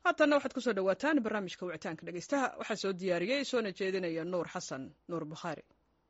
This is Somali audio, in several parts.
haatanna waxaad kusoo dhawaataan barnaamijka wicitaanka dhegeystaha waxaa soo diyaariyey soona jeedinaya nuur xasan nuur bukhaari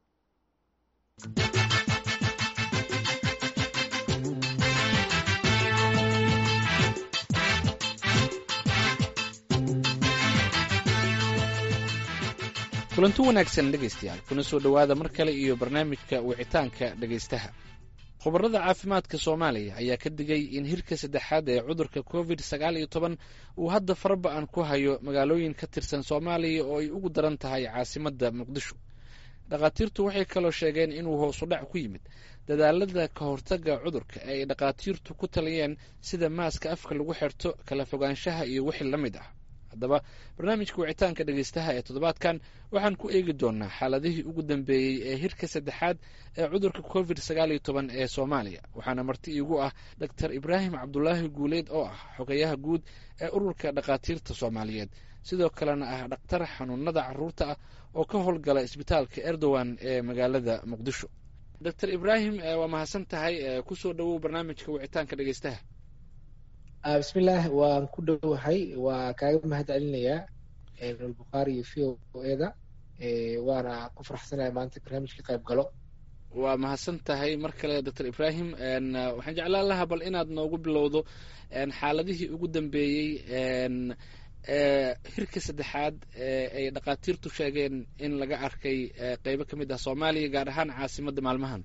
kulanti wanaagsan dhegaystayaal kuna soo dhowaada mar kale iyo barnaamijka wicitaanka dhegaystaha khubarada caafimaadka soomaaliya ayaa ka digay in hirka saddexaad ee cudurka covid sagaal iyo toban uu hadda faraba-an ku hayo magaalooyin ka tirsan soomaaliya oo ay ugu daran tahay caasimadda muqdisho dhakhaatiirtu waxay kaloo sheegeen inuu hoosudhac ku yimid dadaalada ka hortagga cudurka ee ay dhakhaatiirtu ku taliyeen sida maaska afka lagu xirto kala fogaanshaha iyo wixii la mid ah haddaba barnaamijka wicitaanka dhegeystaha ee toddobaadkan waxaan ku eegi doonaa xaaladihii ugu dambeeyey ee hirka saddexaad ee cudurka covid sagaal iyo toban ee soomaaliya waxaana marti iigu ah doctor ibraahim cabdulaahi guuleed oo ah xogayaha guud ee ururka dhakhaatiirta soomaaliyeed sidoo kalena ah dhakhtar xanuunada caruurta ah oo ka howlgala isbitaalka erdogan ee magaalada muqdisho doctor ibraahim waa mahadsan tahay kusoo dhowow barnaamijka wicitaanka dhegeystaha bismillaah waan ku dhowahay waa kaaga mahad celinayaa nulbukhaari iyo v o eda waana ku farxsanaya maanta barnaamijka qayb galo waa mahadsan tahay mar kale doctor ibrahim waxaan jeclaan lahaa bal inaad noogu bilowdo xaaladihii ugu dambeeyey hirka saddexaad ay dhakhaatiirtu sheegeen in laga arkay qeybo ka mid ah soomaaliya gaar ahaan caasimadda maalmahan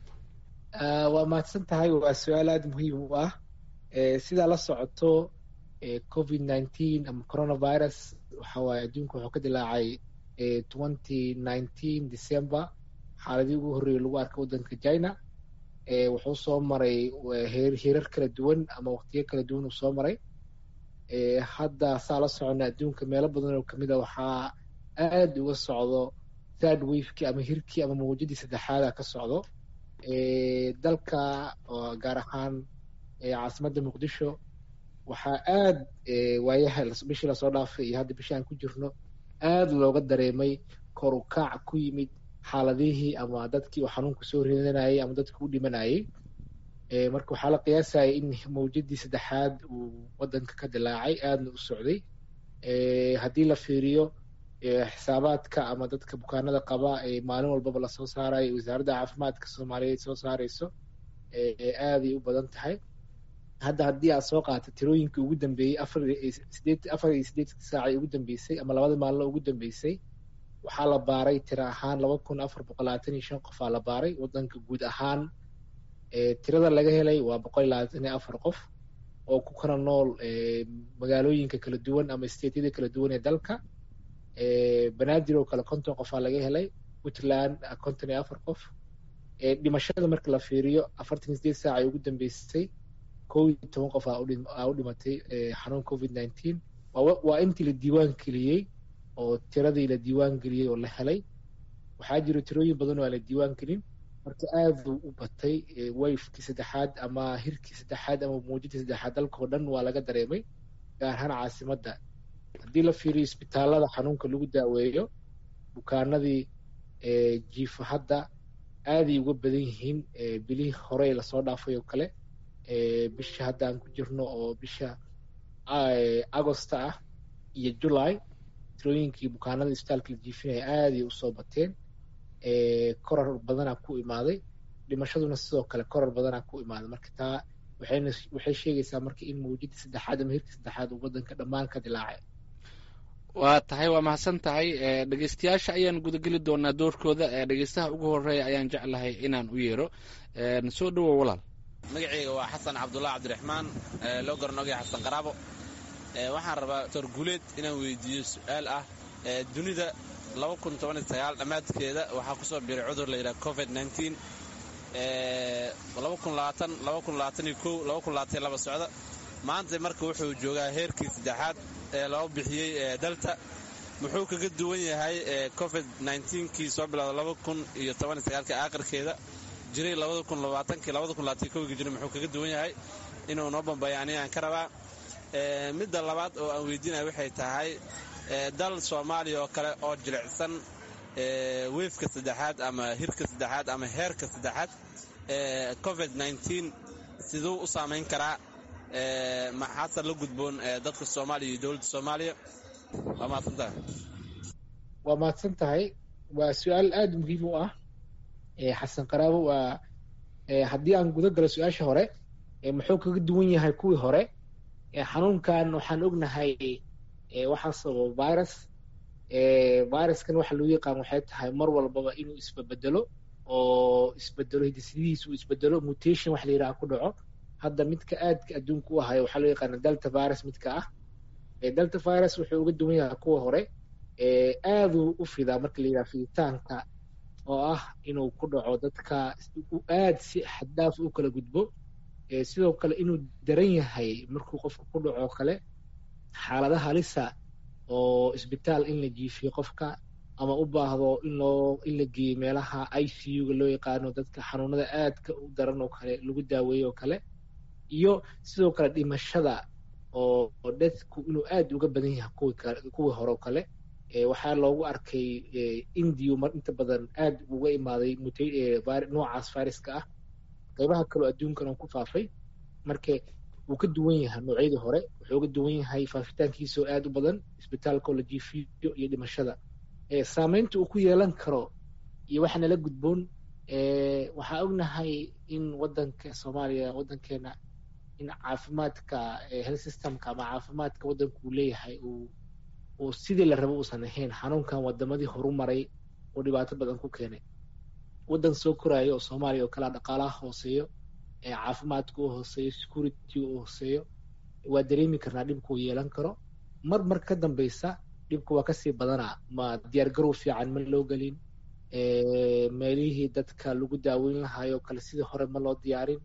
waa mahadsan tahay waa su-aal aada muhiim u ah sidaa la socoto covid nineteen ama coronavirus waxa waaye adduunka wuxuu ka dilaacay twenty nineteen december xaaladii ugu horreeyey lagu arkay waddanka china wuxuu soo maray heerar kala duwan ama waqtiyo kala duwan uu soo maray hadda saa la socona adduunka meelo badan oo kamid a waxaa aada uga socdo third wavekii ama hirkii ama mawjadii saddexaada ka socdo dalka gaar ahaan caasimadda muqdisho waxaa aada waayaha bishii lasoo dhaafay iyo hadda bishii aan ku jirno aada looga dareemay kor u kaac ku yimid xaaladihii ama dadkii uu xanuunku soo ridanayay ama dadkii u dhimanayay marka waxaa la qiyaasayay in mawjadii saddexaad uu waddanka ka dilaacay aadna u socday haddii la fiiriyo xisaabaadka ama dadka bukaanada qaba ee maalin walbaba lasoo saarayo wasaaradda caafimaadka soomaaliyeed soo saareyso aaday u badan tahay hadda haddii aad soo qaata tirooyinkii ugu dambeeyey afar sideed afar iyo siddeedkii saacii ugu dambeysay ama labada maalino ugu dambeysay waxaa la baaray tiro ahaan laba kun afar boqol labaatan iyo shan qofaa la baaray waddanka guud ahaan tirada laga helay waa boqol iyo labaatan iyo afar qof oo ku kala nool magaalooyinka kala duwan ama stateyada kala duwan ee dalka banaadir oo kale konton qofaa laga helay puntland konton iyo afar qof dhimashada marka la fiiriyo afartan iyo sideed saacii ugu dambeysay kow iyo toban qof aa u dhimatay xanuun covid nineteen waa intii la diiwaan geliyey oo tiradii la diiwaan geliyey oo la helay waxaa jiro tirooyin badan oo aan la diiwaan gelin marka aaduu u batay wayfkii saddexaad ama hirkii saddexaad ama muujadii saddexaad dalkao dhan waa laga dareemay gaar ahaan caasimadda haddii la fiiriyo isbitaalada xanuunka lagu daaweeyo bukaanadii jiifa hadda aaday uga badan yihiin bilihii horey lasoo dhaafay oo kale bisha hadda aan ku jirno oo bisha agosta ah iyo july tirooyinkii bukaanada isbitaalka la jiifinaya aaday usoo bateen korar badanaa ku imaaday dhimashaduna sidoo kale korar badanaa ku imaaday marka taa waxayna waxay sheegaysaa marka in mawjadii saddexaad ama hirkii saddexaad uu waddanka dhammaan ka dilaacay waa tahay waa mahadsan tahay dhegeystayaasha ayaan gudageli doonaa doorkooda dhegeystaha ugu horeeya ayaan jeclahay inaan u yeero soo dhowow walaal magaceyga waa xasan cabdullah cabdiraxmaan loo garanogaya xasan qaraabo waxaan rabaa doctor guuleed inaan weydiiyo su-aal ah dunida dhammaadkeeda waxaa kusoo biiray cudur la yidhaha covid socda maanta marka wuxuu joogaa heerkii saddexaad ee loo bixiyey delta muxuu kaga duwan yahay covid kii soo bilowda aakhirkeeda jiray jira muxuu kaga duwan yahay inuu noo bambayo aniga aan ka rabaa midda labaad oo aan weydiinaya waxay tahay dal soomaaliya oo kale oo jilicsan weefka saddexaad ama hirka saddexaad ama heerka saddexaad covid siduu u saamayn karaa maxaase la gudboon dadka soomaaliya iyo dowladda soomaaliya waa mahadsan tahay waa mahadsan tahay waa su-aal aada muhiim u ah xasan qaraabo waa haddii aan guda galo su-aasha hore muxuu kaga duwan yahay kuwii hore xanuunkan waxaan ognahay waxaa sababa virus viruskan waxa lagu yaqaan waxay tahay mar walbaba inuu isbabedelo oo isbedelo hidisidihiis uu isbedelo mutation wax la yidhaha ku dhaco hadda midka aadka adduunka u ahayo waxaa loo yaqaana delta virus midka ah delta virus wuxuu uga duwan yahay kuwa hore aaduu u fidaa marka la yidhaha fiditaanka oo ah inuu ku dhaco dadka aad si xaddaaf u kala gudbo sidoo kale inuu daran yahay markuu qofka ku dhaco kale xaaladaha halisa oo isbitaal in la jiifiyo qofka ama u baahdo in loo in la geeyo meelaha i c u-ga loo yaqaano dadka xanuunada aadka u daran oo kale lagu daaweeyo oo kale iyo sidoo kale dhimashada oo dadku inuu aad uga badan yahay kuwii hore oo kale waxaa loogu arkay indiyu mar inta badan aad uga imaaday noocaas viruska ah qaybaha kaleo adduunkan oo ku faafay marka wuu ka duwan yahay noocyadii hore wuxuu uga duwan yahay faafitaankiisoo aad u badan isbitaalka oo la jiifiyo iyo dhimashada saameynta uu ku yeelan karo iyo waxa nala gudboon waxaa ognahay in wadanka soomaaliya wadankeena in caafimaadka health systemka ama caafimaadka wadanku uu leeyahay uu uu sidii la rabo uusan ahayn xanuunkan wadamadii horu maray oo dhibaato badan ku keenay wadan soo koraayo oo soomaaliya oo kalea dhaqaalaha hooseeyo caafimaadka u hooseeyo security u hooseeyo waa dareemi karnaa dhibka uu yeelan karo mar mar ka dambeysa dhibka waa kasii badanaa ma diyaargarow fiican ma loo gelin meelihii dadka lagu daaweyn lahaayoo kale sidii hore ma loo diyaarin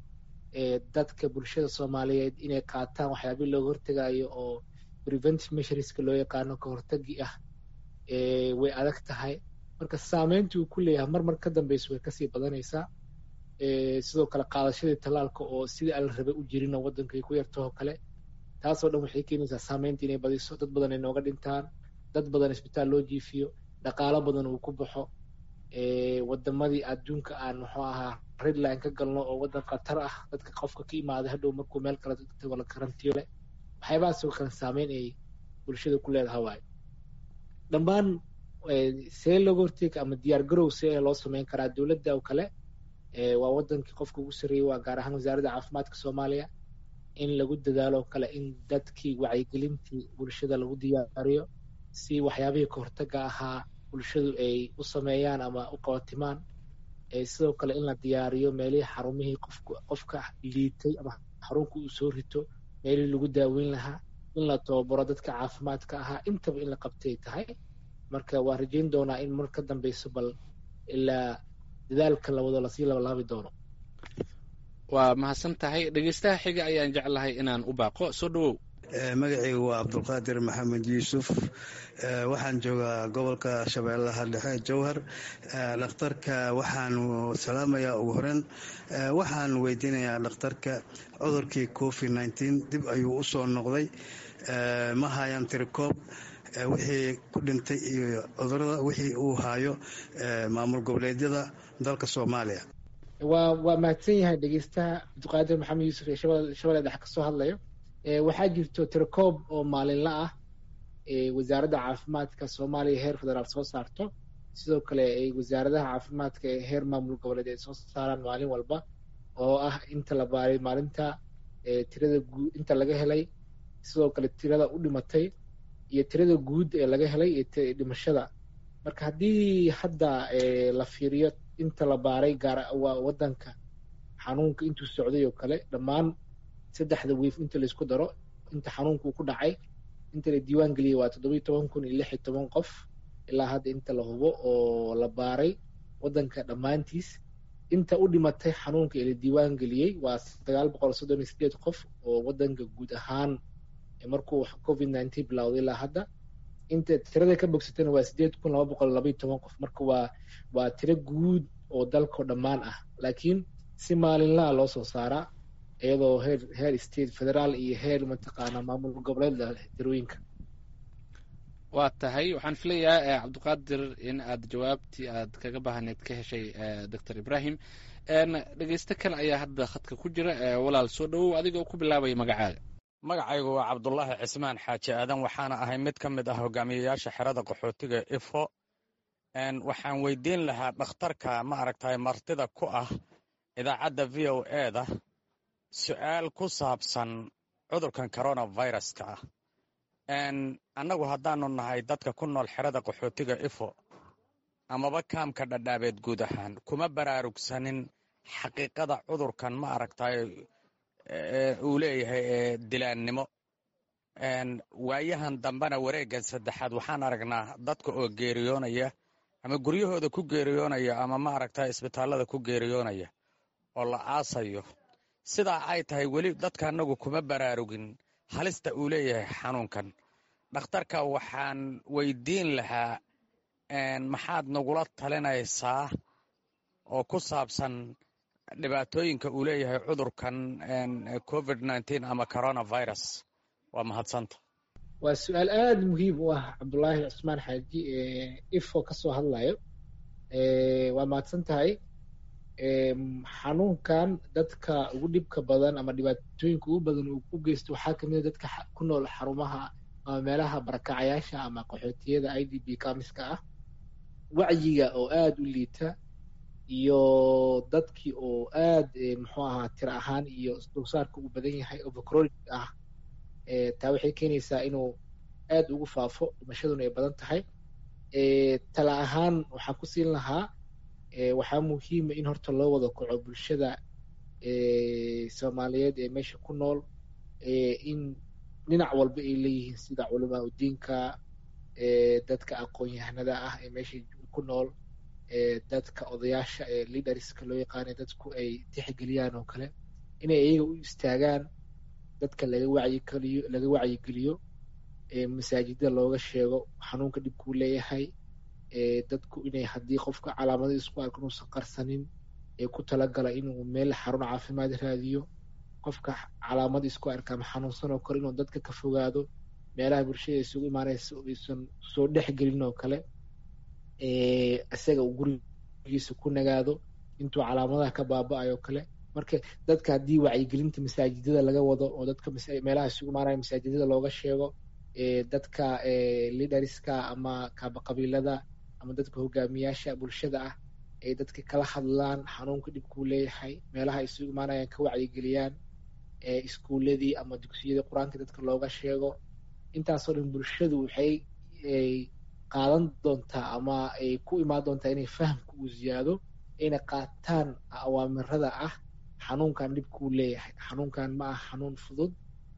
dadka bulshada soomaaliyeed inay qaataan waxyaabii looga hortegayo oo preventive measureska loo yaqaano ka hortagi ah way adag tahay marka saameynta uu ku leeyahay mar mar ka dambeysa way kasii badanaysaa sidoo kale qaadashadii tallaalka oo sidii ala rabay u jirinoo waddankay ku yartahoo kale taasoo dhan waxay keenaysaa saameynta inay badiso dad badan ay nooga dhintaan dad badan isbitaal loo jiifiyo dhaqaalo badan uu ku baxo wadamadii adduunka aan muxuu ahaa redline ka galno oo waddan khatar ah dadka qofka ka imaaday hadhow markuu meel kale tago la karantiyo leh waxyaabahaasoo kale saameyn ay bulshada ku leedahay waayo dhammaan see looga hortega ama diyaar garow see loo sameyn karaa dowladda oo kale waa wadankii qofka ugu sarreeyey waa gaar ahaan wasaaradda caafimaadka soomaaliya in lagu dadaalo kale in dadkii wacyigelintii bulshada lagu diyaariyo si waxyaabihii kahortaga ahaa bulshadu ay u sameeyaan ama u qabatimaan sidoo kale in la diyaariyo meelihii xarumihii qofka liitay ama xarunka uu soo rito meelihii lagu daaweyn lahaa in la tababaro dadka caafimaadka ahaa intaba in la qabtay tahay marka waa rajayn doonaa in mar ka dambeyso bal ilaa dadaalka lawado lasii labalaabi doono waa mahadsan tahay dhegeystaha xiga ayaan jeclahay inaan u baaqo soo dhawow magacaygu waa cabdulqaadir maxamed yuusuf waxaan joogaa gobolka shabeellaha dhexe jowhar dhakhtarka waxaan salaamayaa ugu horeyn waxaan weydiinayaa dhakhtarka cudurkii covid nneteen dib ayuu u soo noqday ma hayaan tirikoob wixii ku dhintay iyo cudurada wixii uu haayo maamul goboleedyada dalka soomaaliya waa waa mahadsan yahay dhegeystaha cabdiqaadir maxamed yuusuf ee shabeelle dhexe kasoo hadlayo waxaa jirto tirakoob oo maalinla ah wasaaradda caafimaadka soomaaliya heer federaal soo saarto sidoo kale ay wasaaradaha caafimaadka ee heer maamul goboleed ay soo saaraan maalin walba oo ah inta la baaray maalinta tirada guud inta laga helay sidoo kale tirada u dhimatay iyo tirada guud ee laga helay iyo dhimashada marka haddii hadda la fiiriyo inta la baaray gaar waa wadanka xanuunka intuu socday oo kale dhammaan saddexda wiif inta laisku daro inta xanuunkuu ku dhacay inta la diiwaan geliyey waa toddobiyo toban kun iyo lix iyo toban qof ilaa hadda inta la hubo oo la baaray wadanka dhammaantiis inta u dhimatay xanuunka ee la diiwaan geliyey waa sagaal boqol soddon iyo sideed qof oo wadanka guud ahaan markuu covid nineteen bilowday ilaa hadda inta tirada ka bogsatana waa sideed kun laba boqol labaiyo toban qof marka waa waa tiro guud oo dalkao dhammaan ah laakiin si maalinlaha loo soo saaraa iyadoo heer heer state federaal iyo heer mataqaana maamul goboleed tirooyinka waa tahay waxaan filayaa cabdiqaadir in aad jawaabtii aad kaga baahneed ka heshay doctor ibrahim dhegeysto kale ayaa hadda khadka ku jira walaal soo dhowow adiga ku bilaabaya magacaaga magacaygu waa cabdulaahi cismaan xaaji aadan waxaana ahay mid ka mid ah hogaamiyeyaasha xerada qaxootiga ifo waxaan weydiin lahaa dhakhtarka ma aragtay martida ku ah idaacadda v o eda su'aal ku saabsan cudurkan coronaviruska ah annagu haddaanu nahay dadka ku nool xerada qaxootiga ifo amaba kaamka dhadhaabeed guud ahaan kuma baraarugsanin xaqiiqada cudurkan ma aragtay uu leeyahay ee dilaannimo waayahan dambena wareeggan saddexaad waxaan aragnaa dadka oo geeriyoonaya ama guryahooda ku geeriyoonaya ama ma aragtay isbitaallada ku geeriyoonaya oo la aasayo sidaa ay tahay weli dadka annagu kuma baraarugin halista uu leeyahay xanuunkan dhakhtarka waxaan weydiin lahaa maxaad nagula talinaysaa oo ku saabsan dhibaatooyinka uu leeyahay cudurkan covid nteen ama coronavirus waa mahadsanta waa su-aal aada muhiim u ah cabdulaahi cusmaan xaaji ifo ka soo hadlayo waa mahadsan tahay xanuunkan dadka ugu dhibka badan ama dhibaatooyinka ugu badan uu u geysto waxaa kamid a dadka ku nool xarumaha ama meelaha barakacayaasha ama qaxootiyada i d b kamiska ah wacyiga oo aada u liita iyo dadkii oo aad muxuu ahaa tira ahaan iyo dulsaarka uu badan yahay overcronic ah taa waxay keenaysaa inuu aad ugu faafo dhimashaduna ay badan tahay tala ahaan waxaan ku siin lahaa waxaa muhiima in horta loo wada kaco bulshada soomaaliyeed ee meesha ku nool in dhinac walba ay leeyihiin sida culamaa udiinka dadka aqoon-yahanada ah ee meesha ku nool dadka odayaasha ee leaderska loo yaqaana dadku ay tixgeliyaan oo kale inay iyaga u istaagaan dadka laga wacyigeliyo laga wacyigeliyo masaajida looga sheego xanuunka dhibkuu leeyahay dadku inay haddii qofka calaamada isku arko inuusan qarsanin ee ku talagala inuu meel xarun caafimaad raadiyo qofka calaamad isku arka ama xanuunsan oo kale inuu dadka ka fogaado meelaha bulshada isugu imaanaysa aysan soo dhexgelin oo kale isaga uu gurigiisa ku nagaado intuu calaamadaha ka baaba-ayo kale marka dadka haddii wacyigelinta masaajidada laga wado oo dadka meelaha isugu imaanaya masaajidada looga sheego dadka liderska ama kaabaqabiilada ama dadka hogaamiyaasha bulshada ah ay dadka kala hadlaan xanuunka dhibkuu leeyahay meelaha isugu imaanayaan ka wacyigeliyaan iskuuladii ama dugsiyadii qur-aanka dadka looga sheego intaasoo dhan bulshadu waxay qaadan doontaa ama ay ku imaan doontaa inay fahamka uu ziyaado ayna qaataan awaamirada ah xanuunkan dhibkuu leeyahay xanuunkan ma ah xanuun fudud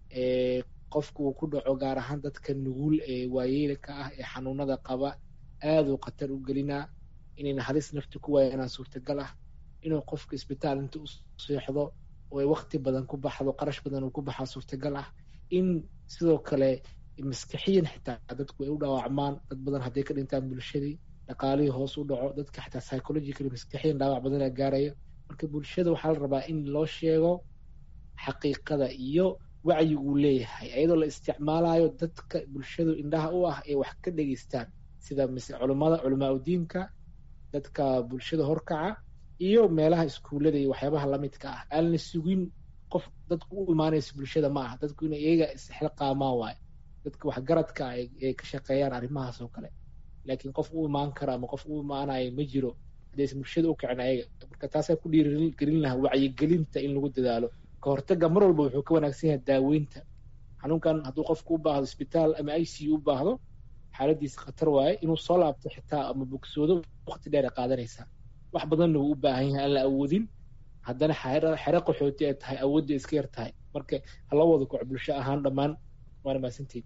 qofku uu ku dhaco gaar ahaan dadka nugul ee waayeelka ah ee xanuunada qaba aaduu khatar u gelinaa inayna halis nafti ku waayanaan suurtagal ah inuu qofka isbitaal inta u seexdo oo ay wakti badan ku baxdo qarash badan uu ku baxaa suurtagal ah in sidoo kale maskaxiyan xitaa dadku ay u dhaawacmaan dad badan hadday ka dhintaan bulshadii dhaqaalihii hoos u dhaco dadka xitaa psychologically maskaxiyan dhaawac badanaa gaaraya marka bulshada waxaa la rabaa in loo sheego xaqiiqada iyo wacyi uu leeyahay iyadoo la isticmaalayo dadka bulshadu indhaha u ah ee wax ka dhegeystaan sida culimada culamaa udiinka dadka bulshada horkaca iyo meelaha iskuullada iyo waxyaabaha lamidka ah aan la sugin qof dadku u imaanaysa bulshada ma aha dadku inay iyaga isxilqaamaan waayo dadka waxgaradka ah ay ka shaqeeyaan arrimahaas oo kale laakiin qof u imaan kara ama qof u imaanaya ma jiro haddaysan bulshada u kicin ayaga marka taasaa ku dhiirigelin lahaa wacyigelinta in lagu dadaalo ka hortaga mar walba wuxuu ka wanaagsan yahay daaweynta xanuunkan hadduu qofku u baahdo isbitaal ama i c u u baahdo xaaladiisa khatar waaye inuu soo laabto xitaa ama bogsoodo waqti dheer ay qaadanaysaa wax badanna wuu u baahan yahay aan la awoodin haddana xere qaxooti ay tahay awoodda iska yar tahay marka hala wada koc bulsho ahaan dhammaan waana mahadsanteed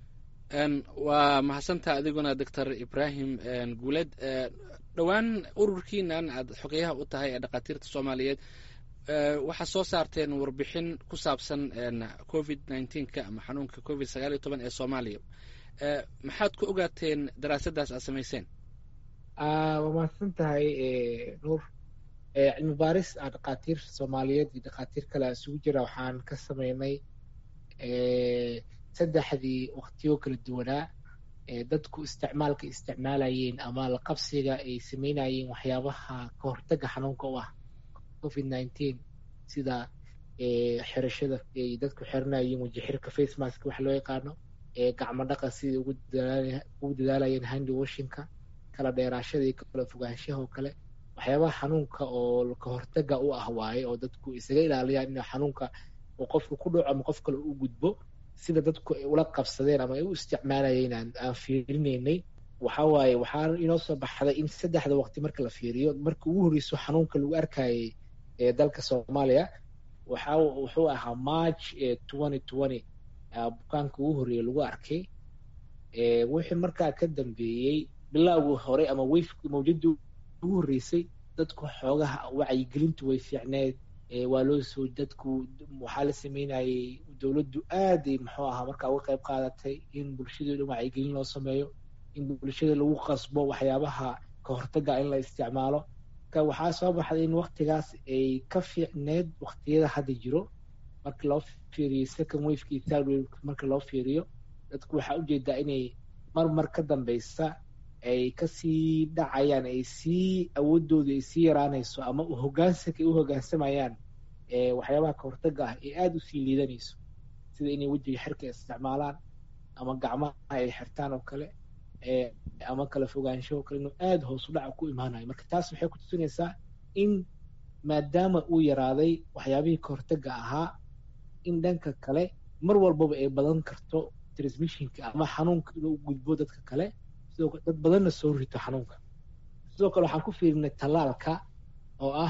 waa mahadsantaa adiguna doctor ibrahim guuled dhowaan ururkiinan aad xogeyaha u tahay ee dhakhaatiirta soomaaliyeed waxaa soo saarteen warbixin ku saabsan covid nneteen-ka ama xanuunka covid sagaal iyo toban ee soomaaliya maxaad ku ogaateen daraasaddaas aad samayseen waa mahadsan tahay nuur cilmi baaris a dhakhaatiir soomaaliyeed iyo dhakhaatiir kale isugu jira waxaan ka sameynay saddexdii waktiyo kala duwanaa dadku isticmaalka isticmaalayeen ama la qabsiga ay sameynayeen waxyaabaha ka hortaga xanuunka u ah covid nineteen sida xirashada ay dadku xiranayeen weji xirka face mask wax loo yaqaano gacmo dhaqa sidai ugu dadaalayeen handi washinka kala dheeraashada iyo kala fogaanshaha oo kale waxyaabaha xanuunka oo ka hortaga u ah waaye oo dadku isaga ilaaliyaan in xanuunka uu qofka ku dhaco ama qof kale u gudbo sida dadku ay ula qabsadeen ama ay u isticmaalayeen aan fiirinaynay waxa waaye waxaa inoo soo baxday in saddexda waqti marka la fiiriyo marka ugu horreyso xanuunka lagu arkayay ee dalka soomaaliya waxa wuxuu ahaa march twenty twenty bukaanka ugu horreeye lagu arkay wixii markaa ka dambeeyey bilowgii hore ama weyfki mawjadii ugu horreysay dadku xoogaha wacyigelintu way fiicneed waa loo soo dadku waxaa la sameynayay dowladdu aaday muxuu ahaa markaa uga qayb qaadatay in bulshadoo dhan wacyigelin loo sameeyo in bulshada lagu qasbo waxyaabaha ka hortaga in la isticmaalo marka waxaa soo baxday in waktigaas ay ka fiicneed waktiyada hadda jiro marka loo fiiriyo second waveki third waveki marka loo fiiriyo dadku waxaa ujeedaa inay mar mar ka dambeysa ay kasii dhacayaan ay sii awoodooda ay sii yaraanayso ama hogaansanka ay u hogaansamayaan waxyaabaha ka hortaga ah ee aada usii liidanayso sida inay wejiga xirka isticmaalaan ama gacmaha ay xirtaan oo kale ama kala fogaansho oo kale inuu aada hoos u dhaca ku imaanayo marka taas waxay ku tusinaysaa in maadaama uu yaraaday waxyaabihii ka hortaga ahaa in dhanka kale mar walbaba ay badan karto transmissionka ama xanuunka inuu gudbo dadka kale sidoo dad badanna soo rito xanuunka sidoo kale waxaan ku fiirinay tallaalka oo ah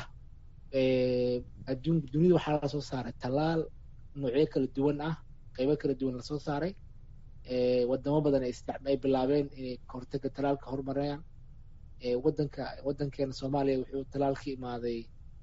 adduun dunida waxaa lasoo saaray tallaal noocyo kala duwan ah qaybo kala duwan lasoo saaray wadamo badan ay bilaabeen inay kahortaga tallaalka horumarayaan wadanka wadankeena soomaaliya wuxuu tallaal ka imaaday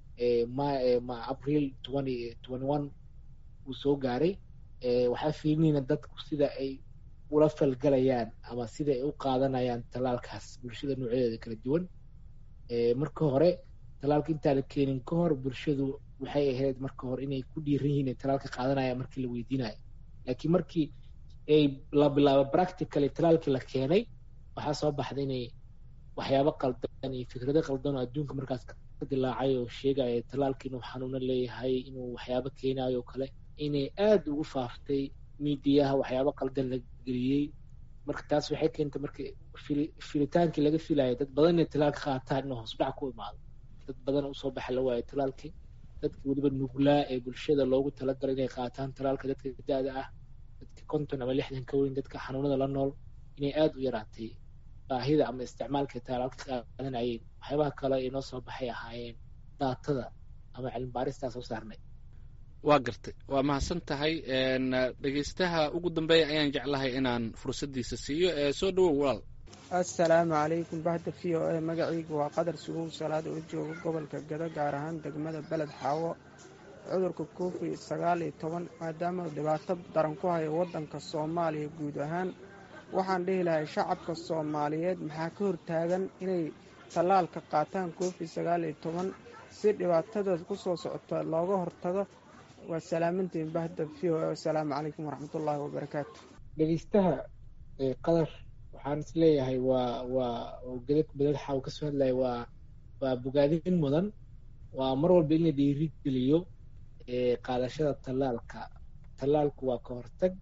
ma april twenty twenty one uu soo gaaray waxaa fiirinayna dadku sida ay ula falgalayaan ama sida ay u qaadanayaan tallaalkaas bulshada noocyadeeda kala duwan marka hore tallaalka intaan la keenin ka hor bulshadu waxay ahayd marka hore inay ku dhiiran yihiin ay tallaalka qaadanayaan markii la weydiinayo laakiin markii ay la bilaabo practically tallaalkii la keenay waxaa soo baxday inay waxyaabo qaldan iyo fikrado qaldan oo adduunka markaas ka dilaacay oo sheegaya tallaalka inuu xanuuno leeyahay inuu waxyaabo keenayo oo kale inay aada ugu faaftay miidiyaha waxyaabo qaldan la geliyey marka taas waxay keentay marka filitaankii laga filaya dad badan inay tallaalka qaataan inuu hoosdhac ku imaado dad badan usoo baxa la waayo tallaalkii dadka weliba nuglaa ee bulshada loogu talagalay inay qaataan tallaalka dadka da-da ah dadka konton ama lixdan ka weyn dadka xanuunada la nool inay aada u yaraatay baahida ama isticmaalka tallaalka qaadanayeen waxyaabaha kale ee noo soo baxay ahaayeen daatada ama cilmi baaristaa soo saarnay waa gartay waa mahadsan tahay dhegeystaha ugu dambeeya ayaan jeclahay inaan fursaddiisa siiyo ee soo dhawow walaal assalaamu calaykum bahda v o a magacaygu waa qadar suguw salaad oo jooga gobolka gado gaar ahaan degmada beled xaawo cudurka covid sagaal iyo toban maadaama dhibaato daran ku hayo waddanka soomaaliya guud ahaan waxaan dhihi lahay shacabka soomaaliyeed maxaa ka hortaagan inay tallaalka qaataan covid sagaal iyo toban si dhibaatadaas ku soo socota looga hortago waa salaamantiin bahda v o a assalaamu calaykum waraxmatullaahi wabarakaatu dhegeystaha qadar waxaan is leeyahay waa waa gedad bedadxa uu kasoo hadlaya waa waa bogaadin mudan waa mar walba in la dhiiri geliyo qaadashada tallaalka tallaalku waa ka hortag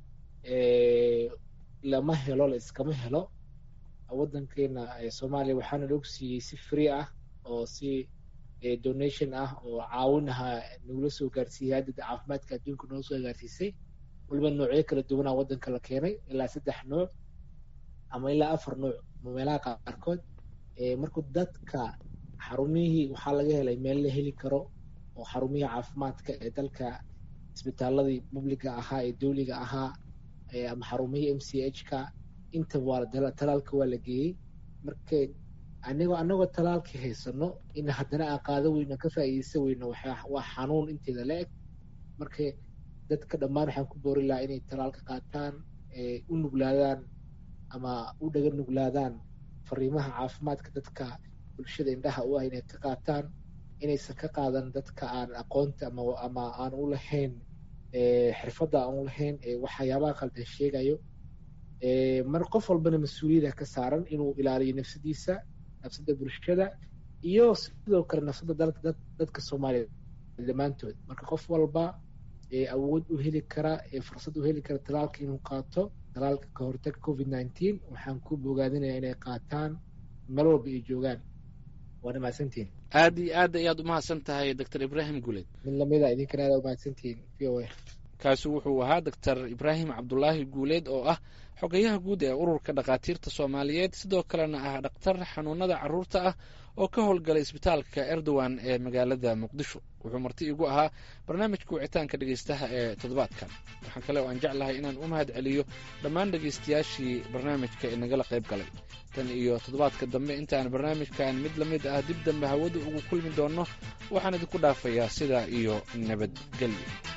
lama helo la iskama helo waddankeena soomaaliya waxaana la ogsiiyey si free ah oo si donation ah oo caawinaha nagula soo gaarsiiyey haddada caafimaadka adduunka noo soo gaarsiisay waliba noocyo kala duwanaa waddanka la keenay ilaa saddex nooc ama ilaa afar nooc meelaha qaarkood marka dadka xarumihii waxaa laga helay meel la heli karo oo xarumihii caafimaadka ee dalka isbitaaladii publiga ahaa ee dowliga ahaa ama xarumihii m c h ka inta waa talaalka waa la geeyey marka anigoo anagoo talaalka haysano in haddana aan qaado weyno ka faa'iideysa weyno waa xanuun inteeda la eg marka dadka dhammaan waxaan ku boori lahaa inay talaalka qaataan u nuglaadaan ama u dhaga nuglaadaan fariimaha caafimaadka dadka bulshada indhaha u ah inay ka qaataan inaysan ka qaadan dadka aan aqoonta ama ama aan u lahayn xirfadda aan u lahayn waxyaabaha qaldan sheegayo mar qof walbana mas-uuliyada ka saaran inuu ilaaliyo nafsadiisa nafsada bulshada iyo sidoo kale nafsada dadka soomaaliya dhammaantood marka qof walba awood u heli kara fursad u heli kara talaalka inuu qaato talaalka ka hortaga covid nineteen waxaan ku bogaadinaya inay qaataan meel walba ay joogaan waana mahadsantihin aad iyo aad ayaad umahadsan tahay doctor ibraahim guuleed mid lamida idinkana aad umahadsantihin v o a kaasi wuxuu ahaa doctor ibraahim cabdulaahi guuleed oo ah xogayaha guud ee ururka dhakhaatiirta soomaaliyeed sidoo kalena ah dhakhtar xanuunada caruurta ah oo ka howlgalay isbitaalka erdogan ee magaalada muqdisho wuxuu marti igu ahaa barnaamijka wicitaanka dhegeystaha ee toddobaadkan waxaan kale oo aan jeclahay inaan u mahad celiyo dhammaan dhegeystayaashii barnaamijka ee nagala qayb galay tan iyo toddobaadka dambe intaan barnaamijkan mid la mid ah dib dambe hawada ugu kulmi doonno waxaan idinku dhaafayaa sidaa iyo nabadgelyo